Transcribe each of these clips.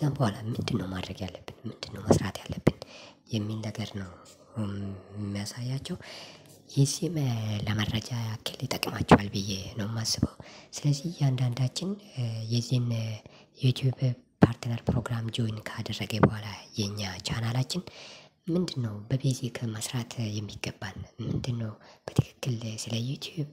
ከዛም በኋላ ምንድን ነው ማድረግ ያለብን፣ ምንድን ነው መስራት ያለብን የሚል ነገር ነው የሚያሳያቸው። የዚህም ለመረጃ ያክል ይጠቅማቸዋል ብዬ ነው የማስበው። ስለዚህ እያንዳንዳችን የዚህን ዩቲዩብ ፓርትነር ፕሮግራም ጆይን ካደረገ በኋላ የኛ ቻናላችን ምንድን ነው በቤዚክ መስራት የሚገባን ምንድን ነው በትክክል ስለ ዩቲዩብ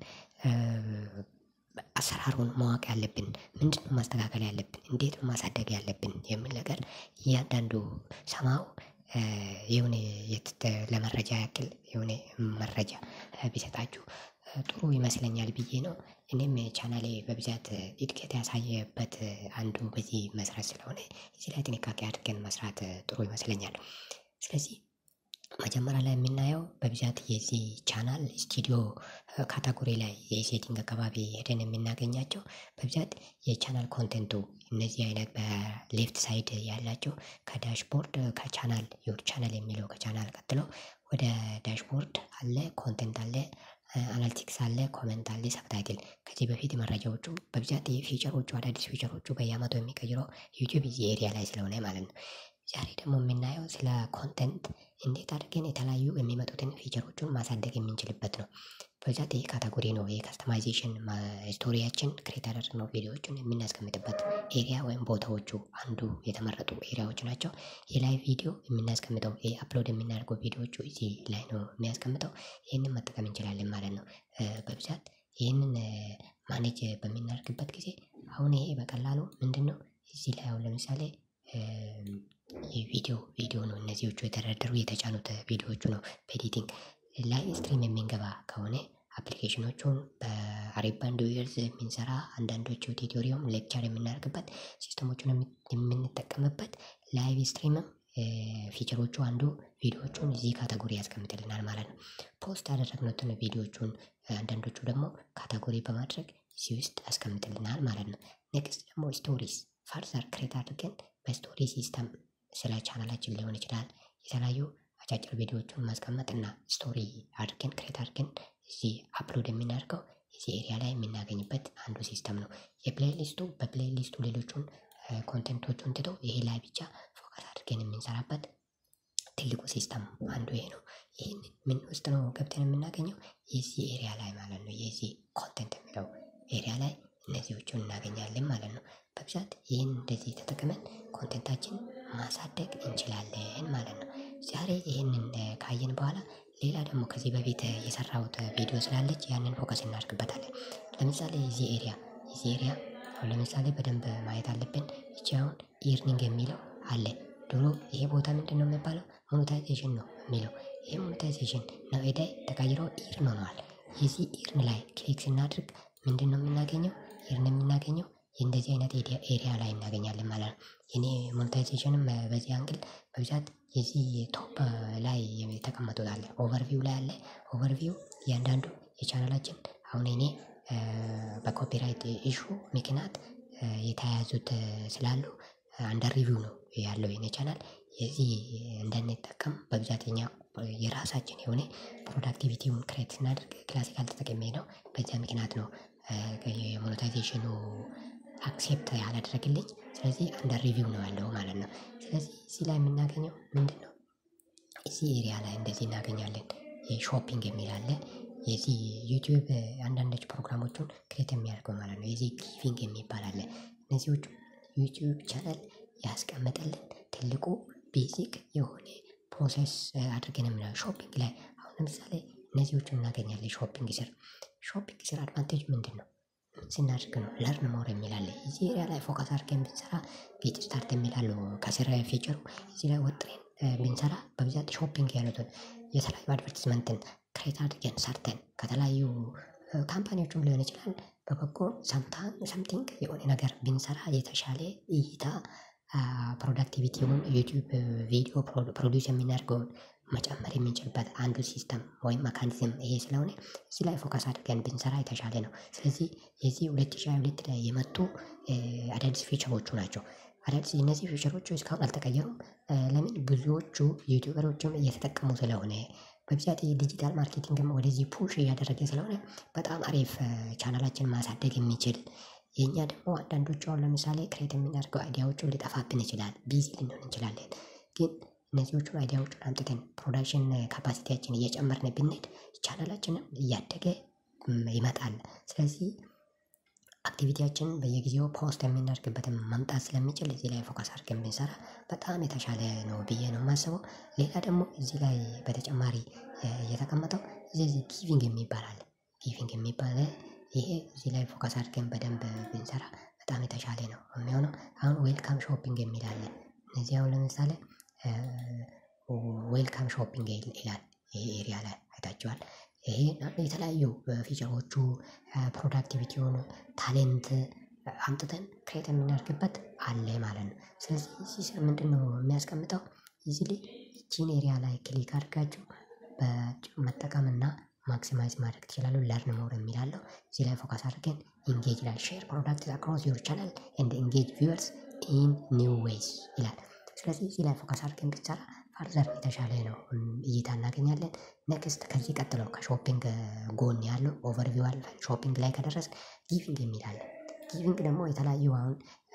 አሰራሩን ማወቅ ያለብን ምንድን ነው ማስተካከል ያለብን እንዴት ነው ማሳደግ ያለብን የሚል ነገር እያንዳንዱ ሰማው የሆነ ለመረጃ ያክል የሆነ መረጃ ቢሰጣችሁ ጥሩ ይመስለኛል ብዬ ነው። እኔም ቻናሌ በብዛት እድገት ያሳየበት አንዱ በዚህ መስራት ስለሆነ እዚህ ላይ ጥንቃቄ አድርገን መስራት ጥሩ ይመስለኛል። ስለዚህ መጀመሪያ ላይ የምናየው በብዛት የዚህ ቻናል ስቱዲዮ ካታጎሪ ላይ የሴቲንግ አካባቢ ሄደን የምናገኛቸው በብዛት የቻናል ኮንቴንቱ እነዚህ አይነት በሌፍት ሳይድ ያላቸው ከዳሽቦርድ ከቻናል ዩር ቻናል የሚለው ከቻናል ቀጥሎ ወደ ዳሽቦርድ አለ፣ ኮንቴንት አለ፣ አናሊቲክስ አለ፣ ኮመንት አለ፣ ሰብታይትል ከዚህ በፊት መረጃዎቹ በብዛት ፊቸሮቹ አዳዲስ ፊቸሮቹ በየአመቱ የሚቀይረው ዩቲዩብ እዚህ ኤሪያ ላይ ስለሆነ ማለት ነው። ዛሬ ደግሞ የምናየው ስለ ኮንተንት እንዴት አድርገን የተለያዩ የሚመጡትን ፊቸሮቹን ማሳደግ የምንችልበት ነው። በብዛት ይህ ካታጎሪ ነው። የካስተማይዜሽን ስቶሪያችን ክሬት ያደረግነው ቪዲዮዎችን የምናስቀምጥበት ኤሪያ ወይም ቦታዎቹ አንዱ የተመረጡ ኤሪያዎች ናቸው። የላይቭ ቪዲዮ የምናስቀምጠው አፕሎድ የምናደርገው ቪዲዮዎቹ እዚህ ላይ ነው የሚያስቀምጠው። ይህንን መጠቀም እንችላለን ማለት ነው። በብዛት ይህንን ማኔጅ በምናደርግበት ጊዜ አሁን ይሄ በቀላሉ ምንድን ነው እዚህ ላይ አሁን ለምሳሌ የቪዲዮ ቪዲዮ ነው እነዚዎቹ የተደረደሩ የተጫኑት ቪዲዮዎቹ ነው። በኤዲቲንግ ላይቭ ስትሪም የምንገባ ከሆነ አፕሊኬሽኖቹን በአሪባንድ ዩዘርስ የምንሰራ አንዳንዶቹ ቱቶሪያል ሌክቸር የምናደርግበት ሲስተሞቹን የምንጠቀምበት ላይቭ ስትሪምም ፊቸሮቹ አንዱ ቪዲዮዎቹን እዚህ ካታጎሪ ያስቀምጥልናል ማለት ነው። ፖስት ያደረግነትን ቪዲዮዎቹን አንዳንዶቹ ደግሞ ካታጎሪ በማድረግ እዚህ ውስጥ ያስቀምጥልናል ማለት ነው። ኔክስት ደግሞ ስቶሪስ ፋርዘር ክሬት አድርገን በስቶሪ ሲስተም ስለ ቻናላችን ሊሆን ይችላል የተለያዩ አጫጭር ቪዲዮዎቹን ማስቀመጥ እና ስቶሪ አድርገን ክሬት አድርገን እዚህ አፕሎድ የምናደርገው እዚህ ኤሪያ ላይ የምናገኝበት አንዱ ሲስተም ነው። የፕሌይሊስቱ በፕሌይሊስቱ ሌሎቹን ኮንቴንቶቹን ትቶ ይሄ ላይ ብቻ ፎከስ አድርገን የምንሰራበት ትልቁ ሲስተም አንዱ ይሄ ነው። ይህን ምን ውስጥ ነው ገብተን የምናገኘው የዚህ ኤሪያ ላይ ማለት ነው። የዚህ ኮንቴንት የሚለው ኤሪያ ላይ እነዚዎቹን እናገኛለን ማለት ነው። በብዛት ይህን እንደዚህ ተጠቅመን ኮንቴንታችን ማሳደግ እንችላለን ማለት ነው። ዛሬ ይህንን ካየን በኋላ ሌላ ደግሞ ከዚህ በፊት የሰራሁት ቪዲዮ ስላለች ያንን ፎከስ እናደርግበታለን። ለምሳሌ የዚህ ኤሪያ የዚህ ኤሪያ አሁን ለምሳሌ በደንብ ማየት አለብን። ይቺ አሁን ኢርኒንግ የሚለው አለ። ድሮ ይሄ ቦታ ምንድን ነው የሚባለው? ሞኔታይዜሽን ነው የሚለው። ይሄ ሞኔታይዜሽን ነው ኤዳይ ተቀይሮ ኢርን ሆነዋል። የዚህ ኢርን ላይ ክሊክ ስናድርግ ምንድን ነው የምናገኘው? ኢርን የምናገኘው የእንደዚህ አይነት ኤሪያ ላይ እናገኛለን ማለት ነው። የኔ ሞኔታይዜሽንም በዚህ አንግል በብዛት የዚህ ቶፕ ላይ የተቀመጡት አለ። ኦቨርቪው ላይ አለ። ኦቨርቪው እያንዳንዱ የቻናላችን አሁን እኔ በኮፒራይት ኢሹ ምክንያት የተያያዙት ስላሉ አንደር ሪቪው ነው ያለው የኔ ቻናል። የዚህ እንዳንጠቀም በብዛት እኛ የራሳችን የሆነ ፕሮዳክቲቪቲውን ክሬት ስናደርግ ክላሲካል ተጠቅሜ ነው። በዚያ ምክንያት ነው የሞኔታይዜሽኑ አክሴፕት ያላደረግልኝ። ስለዚህ አንደር ሪቪው ነው ያለው ማለት ነው። ስለዚህ እዚህ ላይ የምናገኘው ምንድን ነው? እዚህ ኤሪያ ላይ እንደዚህ እናገኛለን። የሾፒንግ የሚል አለ። የዚህ ዩቲዩብ አንዳንዶች ፕሮግራሞቹን ክሬት የሚያደርገው ማለት ነው። የዚህ ጊቪንግ የሚባል አለ። እነዚዎቹ ዩቲዩብ ቻናል ያስቀመጠልን ትልቁ ቤዚክ የሆነ ፕሮሰስ አድርገን የምናየው ሾፒንግ ላይ አሁን ለምሳሌ እነዚዎቹን እናገኛለን። ሾፒንግ ስር ሾፒንግ ስር አድቫንቴጅ ምንድን ነው? ስናድርግ ነው ለርን ሞር የሚል አለ። እዚህ ኤሪያ ላይ ፎከስ አድርገን ብንሰራ ጌት ስታርት የሚላሉ ከስር ፊቸሩ እዚህ ላይ ወጥሬን ብንሰራ በብዛት ሾፒንግ ያሉትን የተለያዩ አድቨርቲዝመንትን ክሬት አድርገን ሰርተን ከተለያዩ ካምፓኒዎችም ሊሆን ይችላል በበጎ ሰምቲንግ የሆነ ነገር ብንሰራ የተሻለ እይታ ፕሮዳክቲቪቲውን ዩቲዩብ ቪዲዮ ፕሮዲውስ የምናደርገውን መጨመር የምንችልበት አንዱ ሲስተም ወይም መካኒዝም ይሄ ስለሆነ እዚህ ላይ ፎከስ አድርገን ብንሰራ የተሻለ ነው። ስለዚህ የዚህ ሁለት ሺህ ሃያ ሁለት ላይ የመጡ አዳዲስ ፊቸሮቹ ናቸው። አዳዲስ እነዚህ ፊቸሮቹ እስካሁን አልተቀየሩም። ለምን ብዙዎቹ ዩቲዩበሮችም እየተጠቀሙ ስለሆነ በብዛት የዲጂታል ማርኬቲንግም ወደዚህ ፑሽ እያደረገ ስለሆነ በጣም አሪፍ ቻናላችን ማሳደግ የሚችል የእኛ ደግሞ አንዳንዶቹ አሁን ለምሳሌ ክሬት የምናደርገው አይዲያዎቹ ሊጠፋብን ይችላል፣ ቢዚ ልንሆን እንችላለን። ግን እነዚዎቹን አይዲያዎቹን አምጥተን ፕሮዳክሽን ካፓሲቲያችን እየጨመርን ብንሄድ ቻናላችንም እያደገ ይመጣል። ስለዚህ አክቲቪቲያችንን በየጊዜው ፖስት የምናደርግበትን መምጣት ስለሚችል እዚህ ላይ ፎከስ አድርገን ብንሰራ በጣም የተሻለ ነው ብዬ ነው የማስበው። ሌላ ደግሞ እዚህ ላይ በተጨማሪ የተቀመጠው እዚህ ጊቪንግ የሚባል አለ። ጊቪንግ የሚባል ይሄ እዚህ ላይ ፎከስ አድርገን በደንብ ብንሰራ በጣም የተሻለ ነው የሚሆነው። አሁን ዌልካም ሾፒንግ የሚል አለ። እነዚህ አሁን ለምሳሌ ዌልካም ሾፒንግ ይላል ይሄ ኤሪያ ላይ አይታችኋል። ይሄ የተለያዩ ፊቸሮቹ ፕሮዳክቲቪቲውን ታሌንት አምጥተን ክሬት የምናደርግበት አለ ማለት ነው። ስለዚህ እዚህ ስር ምንድነው የሚያስቀምጠው? ኢዚሊ ይቺን ኤሪያ ላይ ክሊክ አድርጋችሁ መጠቀምና ማክሲማይዝ ማድረግ ትችላሉ። ለርን ሞር የሚል አለው። እዚህ ላይ ፎከስ አድርገን ኢንጌጅ ይላል። ሼር ፕሮዳክት አክሮስ ዩር ቻናል ኤንድ ኢንጌጅ ቪወርስ ኢን ኒው ዌይስ ይላል። ስለዚህ እዚህ ላይ ፎከስ አድርገን ብንሰራ ፋርዘር የተሻለ ነው እይታ እናገኛለን። ኔክስት ከዚህ ቀጥሎ ከሾፒንግ ጎን ያለው ኦቨርቪው አልፈን ሾፒንግ ላይ ከደረስ ጊቪንግ የሚል አለ። ጊቪንግ ደግሞ የተለያዩ አሁን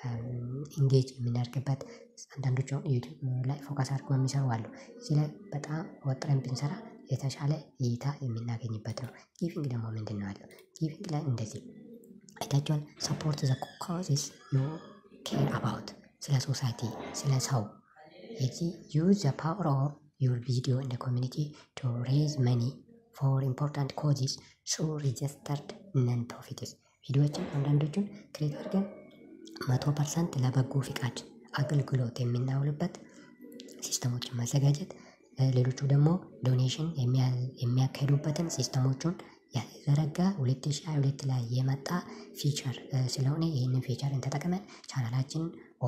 ኢንጌጅ የምናደርግበት አንዳንዶቹ አሁን ዩቲዩብ ላይ ፎከስ አድርገው የሚሰሩ አሉ። እዚህ ላይ በጣም ወጥረን ብንሰራ የተሻለ እይታ የምናገኝበት ነው። ጊቪንግ ደግሞ ምንድን ነው ያለው? ጊቪንግ ላይ እንደዚህ አይታችኋል። ሰፖርት ዘ ኮዝስ ዩ ኬር አባውት ስለ ሶሳይቲ ስለ ሰው የዚህ ዩዝ ዘ ፓወር ኦፍ ዩር ቪዲዮ ኢን ኮሚኒቲ ቱ ሬዝ መኒ ፎር ኢምፖርታንት ኮዚስ ሱ ሪጅስተርድ ነን ፕሮፊትስ ቪዲዮዎችን አንዳንዶቹን ክሬት አድርገን መቶ ፐርሰንት ለበጎ ፍቃድ አገልግሎት የምናውልበት ሲስተሞችን ማዘጋጀት፣ ሌሎቹ ደግሞ ዶኔሽን የሚያካሂዱበትን ሲስተሞቹን ያዘረጋ 2022 ላይ የመጣ ፊቸር ስለሆነ ይህንን ፊቸርን ተጠቅመን ቻናላችንን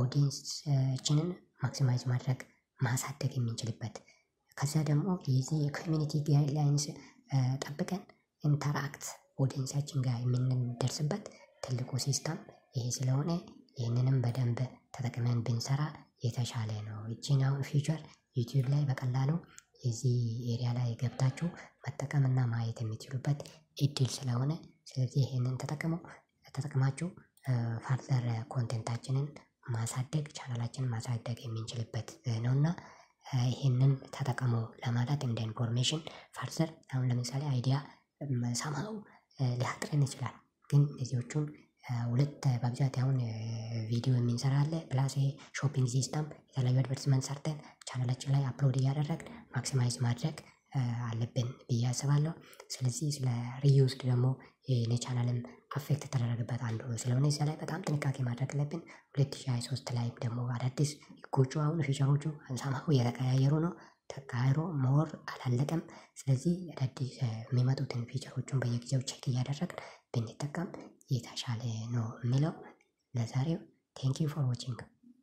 ኦዲየንሳችንን ማክሲማይዝ ማድረግ ማሳደግ የምንችልበት ከዚያ ደግሞ የዚህ የኮሚኒቲ ጋይድላይንስ ጠብቀን ኢንተራክት ኦዲየንሳችን ጋር የምንደርስበት ትልቁ ሲስተም ይሄ ስለሆነ ይህንንም በደንብ ተጠቅመን ብንሰራ የተሻለ ነው። ይቺን አሁን ፊቸር ዩቲዩብ ላይ በቀላሉ የዚህ ኤሪያ ላይ ገብታችሁ መጠቀምና ማየት የምትችሉበት እድል ስለሆነ ስለዚህ ይህንን ተጠቅመው ተጠቅማችሁ ፋርዘር ኮንቴንታችንን ማሳደግ ቻናላችንን ማሳደግ የምንችልበት ነውና ይህንን ተጠቀሙ ለማለት እንደ ኢንፎርሜሽን ፋርዘር አሁን ለምሳሌ አይዲያ ሰማው ሊያጥረን ይችላል። ግን እነዚዎቹን ሁለት በብዛት አሁን ቪዲዮ የምንሰራ አለ ፕላስ ሾፒንግ ሲስተም የተለያዩ አድቨርቲዝመንት ሰርተን ቻናላችን ላይ አፕሎድ እያደረግን ማክሲማይዝ ማድረግ አለብን ብዬ አስባለሁ። ስለዚህ ስለ ሪዩዝድ ደግሞ የኔ ቻናልም አፌክት የተደረገበት አንዱ ስለሆነ እዚያ ላይ በጣም ጥንቃቄ ማድረግ አለብን። ሁለት ሺህ ሃያ ሶስት ላይ ደግሞ አዳዲስ ህጎቹ አሁን ፊቸሮቹ ሰማሁ እየተቀያየሩ ነው። ተቃይሮ ሞር አላለቀም። ስለዚህ አዳዲስ የሚመጡትን ፊቸሮቹን በየጊዜው ቼክ እያደረግን ብንጠቀም የተሻለ ነው የሚለው ለዛሬው ቴንክ ዩ ፎር ዋቺንግ።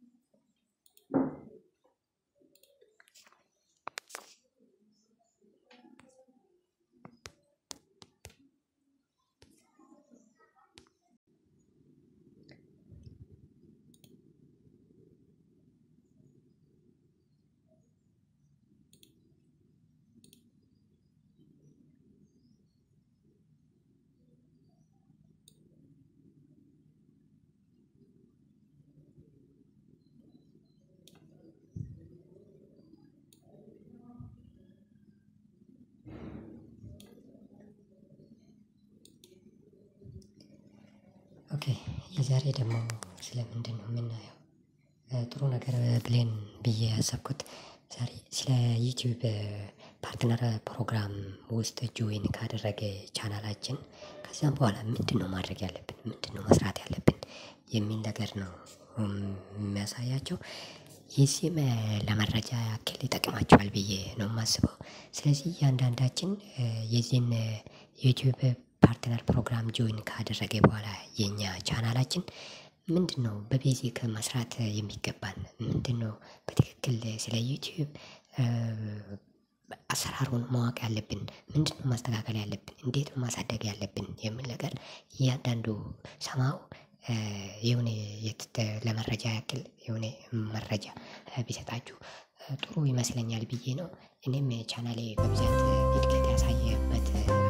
ኦኬ የዛሬ ደግሞ ስለምንድን ነው የምናየው? ጥሩ ነገር ብሌን ብዬ ያሰብኩት ዛሬ ስለ ዩቲዩብ ፓርትነር ፕሮግራም ውስጥ ጆይን ካደረገ ቻናላችን ከዚያም በኋላ ምንድን ነው ማድረግ ያለብን ምንድን ነው መስራት ያለብን የሚል ነገር ነው የሚያሳያቸው። የዚህም ለመረጃ ያክል ይጠቅማቸዋል ብዬ ነው የማስበው። ስለዚህ እያንዳንዳችን የዚህን ዩቲዩብ ፓርትነር ፕሮግራም ጆይን ካደረገ በኋላ የኛ ቻናላችን ምንድን ነው በቤዚክ መስራት የሚገባን ምንድን ነው በትክክል ስለ ዩቲዩብ አሰራሩን ማወቅ ያለብን ምንድን ነው ማስተካከል ያለብን እንዴት ነው ማሳደግ ያለብን የሚል ነገር እያንዳንዱ ሰማው የሆነ ለመረጃ ያክል የሆነ መረጃ ቢሰጣችሁ ጥሩ ይመስለኛል ብዬ ነው። እኔም ቻናሌ በብዛት እድገት ያሳየበት